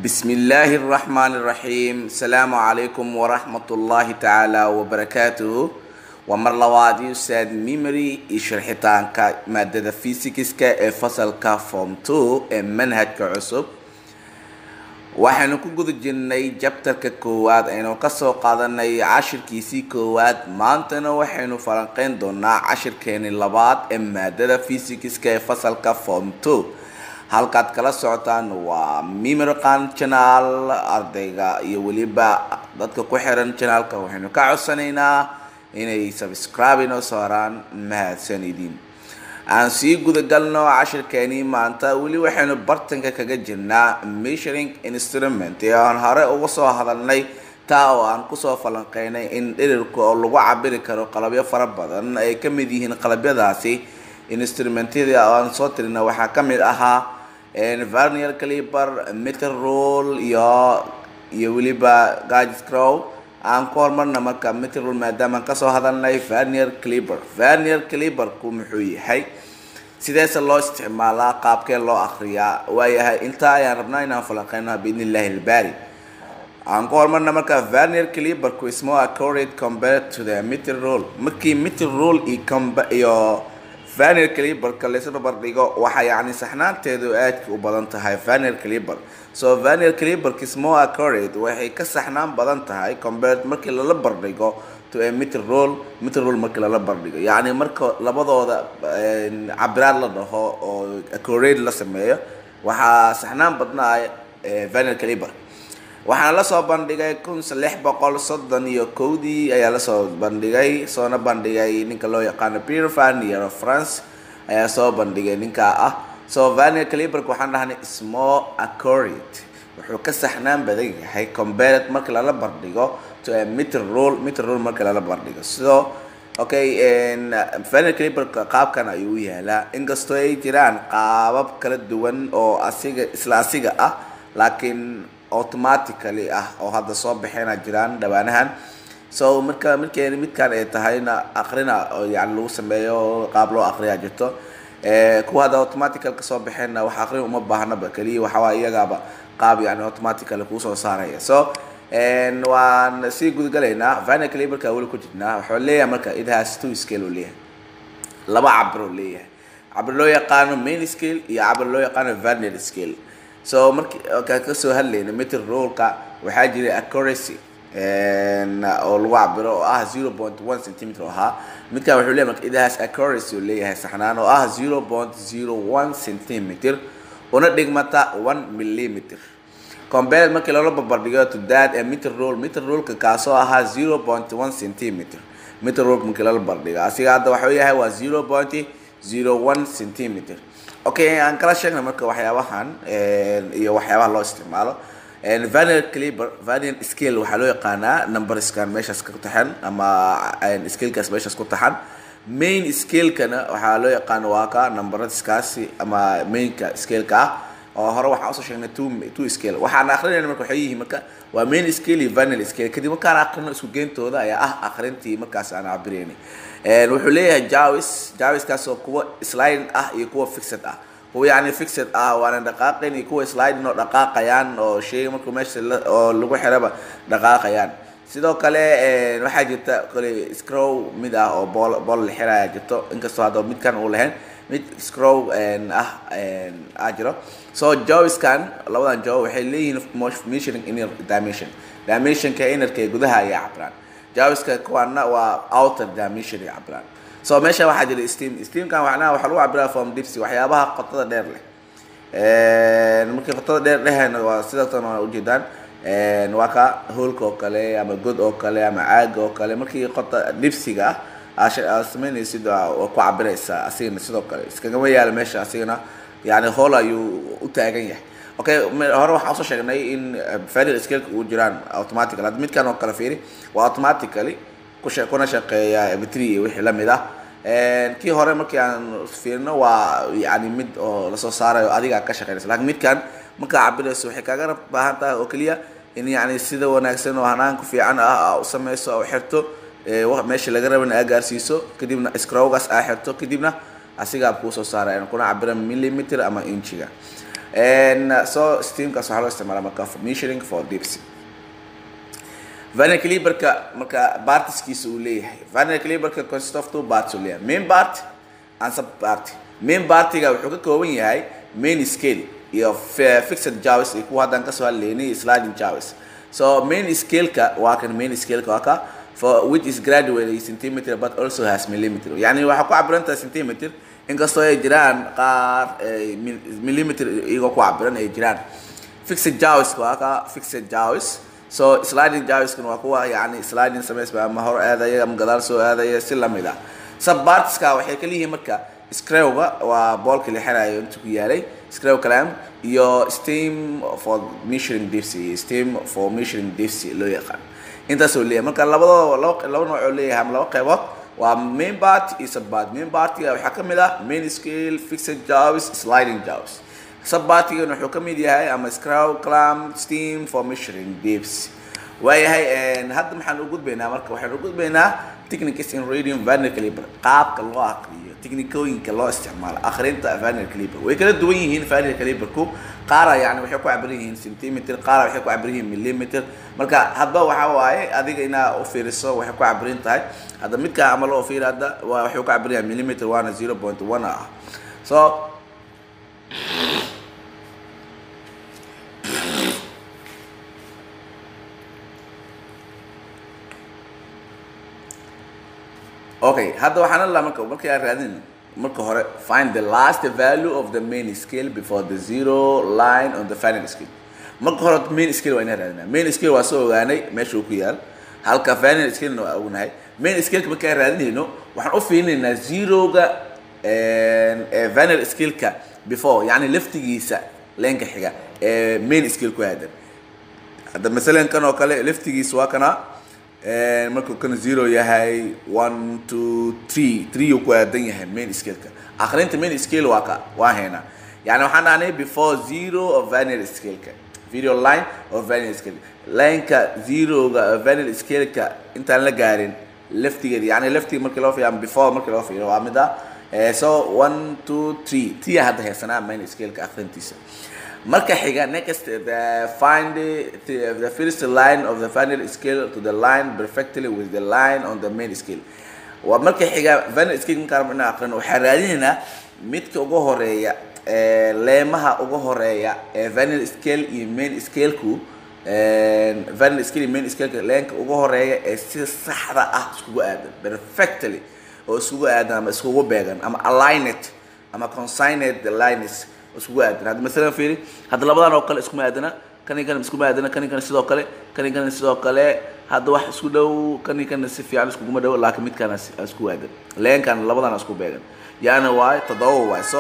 بسم الله الرحمن الرحيم السلام عليكم ورحمة الله تعالى وبركاته ومر لوادي أستاذ ميموري شرحتان مادة فيزيكسكا ee fasalka form 2 ee manhajka cusub waxaynu ku guda jirnay jabtarka koowaad aynu kasoo qaadanay cashirkiisii koowaad maantana waxaynu falanqeyn doonaa cashirkeeni labaad ee maadada fisikska ee fasalka form 2 halkaad kala socotaan waa mimirqan channel ardayga iyo weliba dadka ku xiran channelka waxaynu ka codsanaynaa inay subscribe inoo saaraan mahadsanidin aan sii gudagalno cashirkeenii maanta weli waxaynu bartanka kaga jirnaa measuring instrument ee aan hore uga soo hadalnay taa oo aan kusoo falanqeynay in dhirirka oo lagu cabiri karo qalabyo fara badan ay ka mid yihiin qalabyadaasi instrumentyada aan soo tirina waxaa ka mid ahaa varnier caliber meter roll iyo iyo weliba gage scrow aan ku hormarna marka meter roll maadaama aan kasoo hadalnay varnier caliber varnier caliberku muxuu yahay sideese loo isticmaalaa qaabkee loo akriyaa waayahay intaa ayaan rabnaa inaan falanqeyno biidn illahi ilbari aan ku hormarna marka varnier caliberku is more accurate compared to the meter roll markii meter roll iyo iyo vaner caliberka laysu barbardhigo waxaa yacni saxnaanteedu aadka u badan tahay vaner caliber so vaner caliberka is more accurate waxay ka saxnaan badan tahay compared markii lala bardhigo to a meter roll meter roll markii lala bardhigo yacni marka labadooda cabiraad la dhaho oo accurate la sameeyo waxaa saxnaan badnaa vaner caliber waxaana lasoo bandhigay kun lix boqol soddon iyo kowdii ayaa lasoo bandhigay soona bandhigay ninka loo yaqaano peter vanier of france ayaa soo bandhigay ninkaa ah so vanier caliberka waxaan dhahnay small accurate wuxuu ka saxnaan badan yahay compared markii lala bardhigo to a meter roll meter roll markii lala bardhigo so okay vanier caliberka qaabkan ayuu u yaalaa inkastoo ay jiraan qaabab kala duwan oo asiga isla asiga ah laakiin automatically ah oo hadda soo baxeena jiraan dhawaanahan so marka markeen midkan ay tahayna akrina oo yani lagu sameeyo qaab loo akriyaa jirto kuwa hadda automatical kasoo baxeenna wax akrin uma baahnaba keliya waxawaa iyagaaba qaab yani automatical kuusoo saaraya so waan sii gudgalaynaa vina caliberka weli ku jirnaa waxuu leeyahay marka it has two scale uu leeyahay laba cabir uu leeyahay cabir loo yaqaano main scale iyo cabir loo yaqaano vernier scale so markii kaan kasoo hadlayna meter rollka waxaa jiray accuracy oo lagu cabiro oo ah zero point one centimeter oo ahaa midkan wuxuu leeyahay marka idahaas accuracy uu leeyahay saxnaan oo ah zero point zero one centimeter una dhigmata one millimeter compared markii loola barbardhigo to that a meter roll meter rollka kaasoo ahaa zero point one centimeter meter roll markii loola barbardhigo asiga hadda waxuu yahay waa zero point zero one centimeter okay aan kala sheegna marka waxyaabahan iyo waxyaabaha loo isticmaalo vanier caliber vanier scale waxaa loo yaqaanaa numberskan meeshaas ku taxan ama scalekaas meeshaas ku taxan main scalekana waxaa loo yaqaano waa ka numberskaasi ama mainka scaleka ah oo hore waxaan usoo sheegnay two two scale waxaan akrinayna marka waxay yihiin marka waa main scale iyo vanier scale kadib markaan akrino isku geyntooda ayaa ah akrintii markaas aan cabireyni wuxuu leeyahay javis javiskaas oo kuwa sliding ah iyo kuwa fixed ah kuwa yacni fixed ah waana dhaqaaqayn iyo kuwa sliding oo dhaqaaqayaan oo sheyga markuu meesha oo lagu xiraba dhaqaaqayaan sidoo kale waxaa jirta kale scrow mid ah oo bool bool la xiraya jirto inkastoo hadda midkan uu lahayn mid scrow ah ah jiro so jawiskan labadan jaw waxay leeyihiin measuring inner dimension dimensionka innerka ee gudaha ayaa cabiraan jawiska kuwaana waa outer dimension ay cabiraan so meesha waxaa jira steam steamkan waxna waxaa lagu cabiraa form dipsy waxyaabaha qotada dheer leh markii qotada dheer dhehayna waa sidatan waa ujeedaan waa ka hoolka oo kale ama god oo kale ama caaga oo kale markii qota dipsiga ah aad sameynaysid waa ku cabiraysaa asigana sidoo kale iskagama yaala meesha asigana yani hool ayuu u taagan yahay okay hore waxaan usoo sheegnay in fadil scaleka uu jiraan automatically hadda midkan oo kale fiiri waa automatically kushe kuna shaqeeya batri iyo wixii lamid ah kii hore markii aan fiirino waa yani mid oo lasoo saarayo adiga ka shaqeynaysa lakin midkan markaa cabirayso waxay kaaga baahan tahay oo keliya in yani sida wanaagsan oo hanaanku fiican ah u sameyso oo xirto meesha laga raban aa gaarsiiso kadibna scrowgaas aa xirto kadibna asigaa kuusoo saaraya kuna cabira millimeter ama inchiga And uh, so steamkaas waxaa loo isticmaala marka for measuring for dipsy Vernier caliperka marka partiskiisa uu leeyahay Vernier caliperka consists of two parts uu leeyahay main part and sub part main partiga wuxuu ka kooban yahay main scale iyo fi- fixed jaws iyo kuwa haddaan kasoo hadlaynay sliding jaws so main scale-ka waa kan main scale-ka waa ka for which is graduated in centimeter but also has millimeter yani waxaa ku cabiran tahay centimeter inkastoo ay jiraan qaar eh, mil- millimeter iyagoo ku cabiran ay jiraan fixed jaws waa ka fixed jaws so sliding jawiskan waa kuwa yani sliding samaysba ama hor aadaya ama gadaal soo aadaya si lamid ah subpartska waxay kala yihiin marka screwga waa boolka la xirayo inta ku yaalay screw clamp iyo steam for measuring dipsy steam for measuring dipsy loo yaqaan intaasoo leeyahay marka labadoo laba laba nooc oo leeyahay ama laba qaybood waa main part iyo subpart main partiga waxaa ka mid ah main scale fixed jaws sliding jaws subpartigan wuxuu ka mid yahay ama screw clamp steam for measuring dips waayahay een, hadda maxaan u gudbaynaa marka waxaan u gudbaynaa techniques in reading vernier caliper qaabka loo aqriyo tiknikooyinka loo isticmaalo akhrinta vernier caliper way kala duwan yihiin vernier caliperku qaara yani waxay ku cabiran yihiin centimeter qaara waxay ku cabiran yihiin millimeter marka hadba waxa waaye adiga inaa u fiiriso waxay ku cabiran tahay hadda midka ama loo fiiri hadda waa waxay ku cabiran yahay millimeter waana 0.1 ah so okay hadda waxaan alla marka markii aan raadin marka hore find the last value of the main scale before the zero line on the final scale marka hore main scale waa inaan raadinaa main scale waa soo ogaanay meesha uu ku yaal halka final scale waa ognahay main scale markaan raadinayno waxaan u fiirinaynaa zeroga ee final scale-ka before yani laftigiisa leenka xiga ee main scale ku aadan hadda masalan kan oo kale laftigiisa waa kana een, markuu kan zero yahay one two three three uu ku aadan yahay main scale-ka akhrinta main scale waa ka waa haynaa yani waxaan dhahnay before zero of vanil scale-ka video line of vanil scale lineka zeroga of vanil scale-ka intaan la gaarin laftigeeda yani laftiga markii loo fiiriyo ama before markii loo fiiriyo waa mid ah Eh, so one two three tia hadda haysanaa main scale-ka akhrintiisa marka xiga next the find the, the first line of the final scale to the line perfectly with the line on the main scale waa marka xiga final scale markaan rabno inaan aqrino waxaan raadinaynaa midka ugu horeeya ee leemaha ugu horeeya ee final scale iyo main scale-ku vanil scale iyo main scale leenka ugu horeeya ee si saxda ah iskugu aadan perfectly oo iskugu aadan ama iskugu beegan ama aligned ama consigned lines iskugu aadan hadda masalan fiiri hadda labadan oo kale iskuma aadana kani kan iskuma aadana kani kan sidoo kale kani kan sidoo kale hadda wax isku dhow kani kan si fiican iskuguma dhow laakiin midkaan isku aadan leenkan labadan isku beegan yani waay toddoba waay so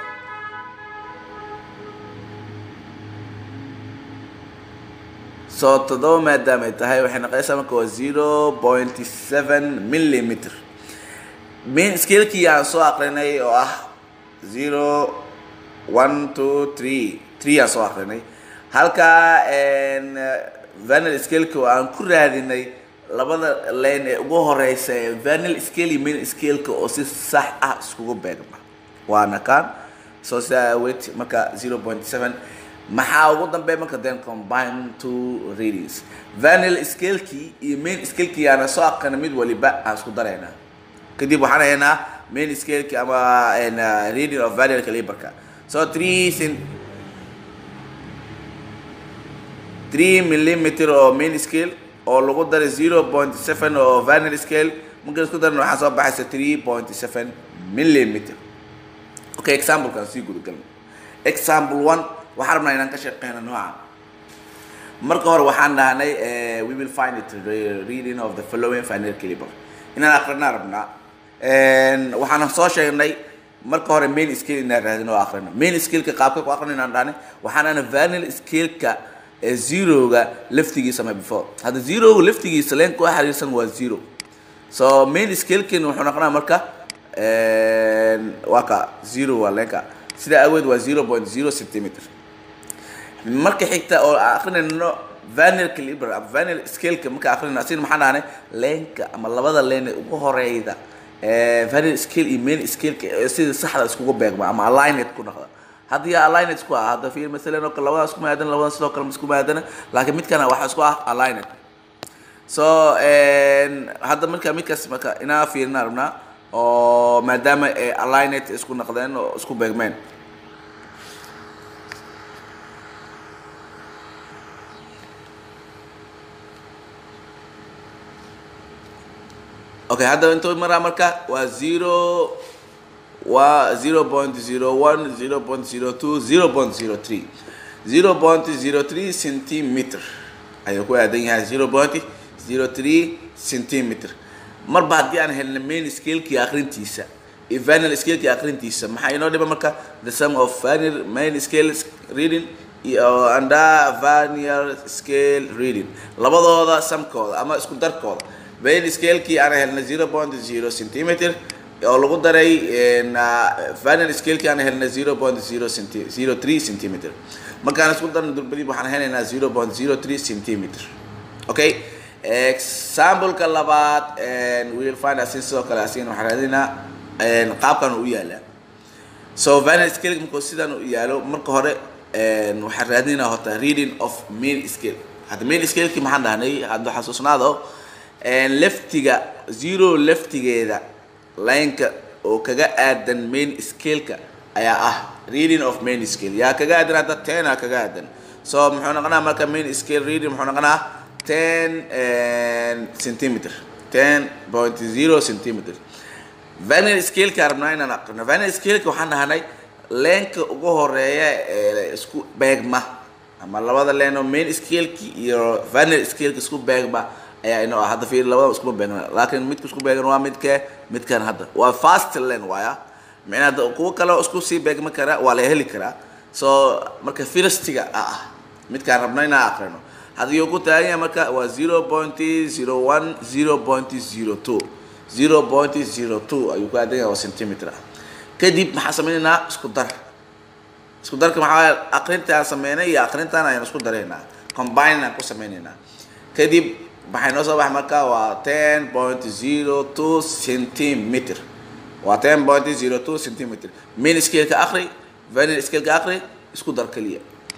so toddoba maadaama ay tahay waxay noqonaysaa marka waa zero point seven millimeter main scale-kii aan soo aqrinay oo ah zero one two three three aan soo aqrinay halka vanil scale-ka oo aan ku raadinay labada line ee ugu horeysa ee vanil scale iyo main scale-ka oo si sax ah iskugu beegma waana kan so sidaa awgeed marka zero point seven maxaa ugu dambeeya marka then combine two readings vanil scale-kii iyo main scale-kii aana soo aqrina mid waliba aan isku daraynaa kadib waxaan haynaa main scale-ki ama reading of vanil caliberka so three cent three millimeter oo main scale oo lagu daray zero point seven oo vanil scale markaan isku darna waxaa soo baxaysa three point seven millimeter okay example-kan sii gudagalno example one waxaan rabnaa inaan ka shaqeyno nooca marka hore waxaan dhahnay we will find it the reading of the following final caliber inaan akrinaa rabnaa waxaan soo sheegnay marka hore main scale inaan raadin oo akrino main scale-ka qaabka ku akrino inaan dhahne waxaan ana vanil scale-ka zeroga laftigiisa ma before hadda zeroga laftigiisa leenka u xiriirsan waa zero so main scale-kin wuxuu noqonaa marka waa ka zero waa leenka sidaa aweed waa zero point zero centimeter marka xigta oo akrinayno vanil caliber ama vanil scale-ka marka akrinayno asigna maxaan dhahnay leenka ama labada leen ee ugu horeyda vanil scale iyo main scale-ka sida saxda iskugu beegma ama aligned ku noqda haddii aligned isku ah hadda fiir masalan oo kale labadaas isku maadana labadan sidoo kale isku maadana laakiin midkana waxaa isku ah aligned so hadda marka midkaas marka inaa fiirina rabnaa oo maadaama ay aligned isku naqdeen oo isku beegmeen okay hadda intuu maraa marka waa zero waa zero point zero one zero point zero two zero point zero three zero point zero three centimeter ayuu ku aadan yahay zero point zero three centimeter marba haddii aan helna main scalekii akrintiisa iyo vanil scalekii akrintiisa maxaa inoo dhiba marka the sum of vanil main scale reading iyo anda vanil scale reading labadooda samkooda ama isku darkooda main scalekii aan helna zero point zero centimeter oo lagu daray vanil scalekii aan helna zero point zero centi zero three centimeter markaan isku darno durbadib waxaan helaynaa zero point zero three centimeter okay exampleka labaad will find asin sidoo kale asigana waxaan raadinaa qaabkan u yaalaa so vanil scale markuu sidan u yaalo marka hore waxaan raadinaa horta reading of main scale hadda main scaleki maxaan dhahnay hadda xasuusnaado leftiga zero leftigeeda lineka oo kaga aadan main scaleka ayaa ah reading of main scale yaa kaga aadan hadda ten aa kaga aadan so muxuu noqonaa marka main scale reading muxuu noqonaa ten centimeter ten point zero centimeter vanil scaleka rabnaa inaan aqrino vanil scaleka waxaan dhahnay leenka ugu horeeya ee isku beegma ama labada leen oo main scaleki iyo vanil scaleka isku beegma ayaa inoo ah hadda fiir labada iskuma beegna laakiin midka isku beegan waa midke midkan hadda waa fast lane waaya micnaa hadda kuwo kale isku sii beegma kara waa la heli karaa so marka firstiga ah midkaan rabna inaan aqrino haddii uu ku taagan yahay marka waa zero point zero one zero point zero two zero point zero two ayuu ku aadan yahay oo centimeter ah kadib maxaan sameynaynaa isku dar isku darka maxaa aqrintaan sameynay iyo aqrintaan ayaan isku daraynaa combine aan ku sameynaynaa kadib maxay noo soo baxa marka waa ten point zero two centimeter waa ten point zero two centimeter main scaleka akri vanil scaleka akri isku dar keliya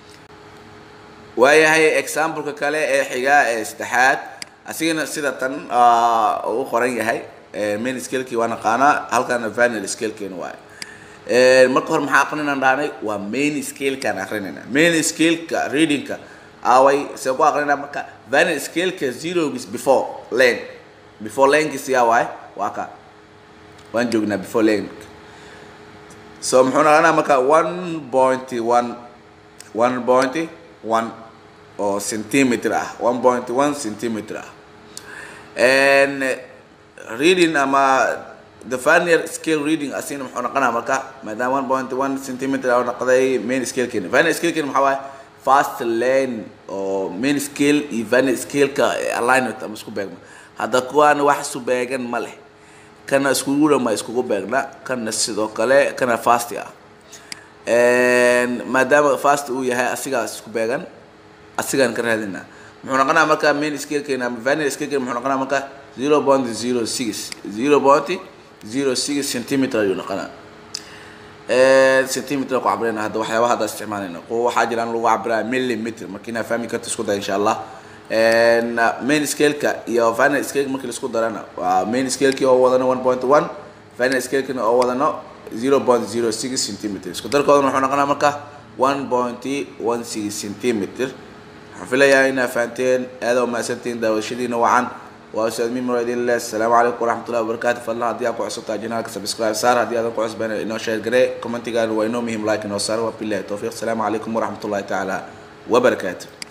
waayahay exampleka kale ee xigaa ee saddexaad asigana sida tan uu qoran yahay main scalekii waa naqaanaa halkana vanil scalekeena waaye marka hore maxaa aqrinaan dhahnay waa main scalekaan aqrinayna main scaleka readingka away see ku aqrinaa marka vanil scaleka zerogis before lane before lanekis yaa waaye waa ka waan joognaa before lane so muxuu noqonaa marka one point one one point one oo centimeter ah one point one centimeter ah and reading ama the vanil scale reading asina muxuu noqonaa marka maadaama one point one centimeter oo noqday main scalekeena vanil scalekeena maxaa waaye fast lane oo main scale iyo vanil scaleka alignment ama isku beegma hadda kuwaana wax isu beegan ma leh kana iskugu dhama iskugu beegna kana sidoo kale kana fast ah maadaama fast uu yahay asigaas isku beegan asigaan ka raadinaa muxuu noqonaa marka main scalekeena ama vanil scalekeena muxuu noqonaa marka zero point zero six zero point zero six centimeter ayuu noqonaa centimeter ku cabirayna hadda waxyaabaha hadda isticmaalayna kuwa waxaa jiraan lagu cabiraa millimeter marka inaa fahmi karta isku day insha allah main scaleka iyo vanil scaleka markii laisku darana waa main scalekii oo wadano one point one vanil scalekina oo wadano zero point zero six centimeter isku darkoodana wuxuu noqonaa marka one point one six centimeter waxaan filayaa inaa fahanteen aada u mahadsantihiin daawashadiina wacan waa ustaad mimro idin leh asalaamu calaykum waraxmatullahi wabarakaatu fadlan haddii aad ku cusubtahay janaalka subscribe saar haddii aadan ku cusbayn inoo share garee commentigaan waa inoo muhiim like inoo saar waa billahi towfiiq asalaamu calaykum waraxmatullahi tacaala wabarakaatu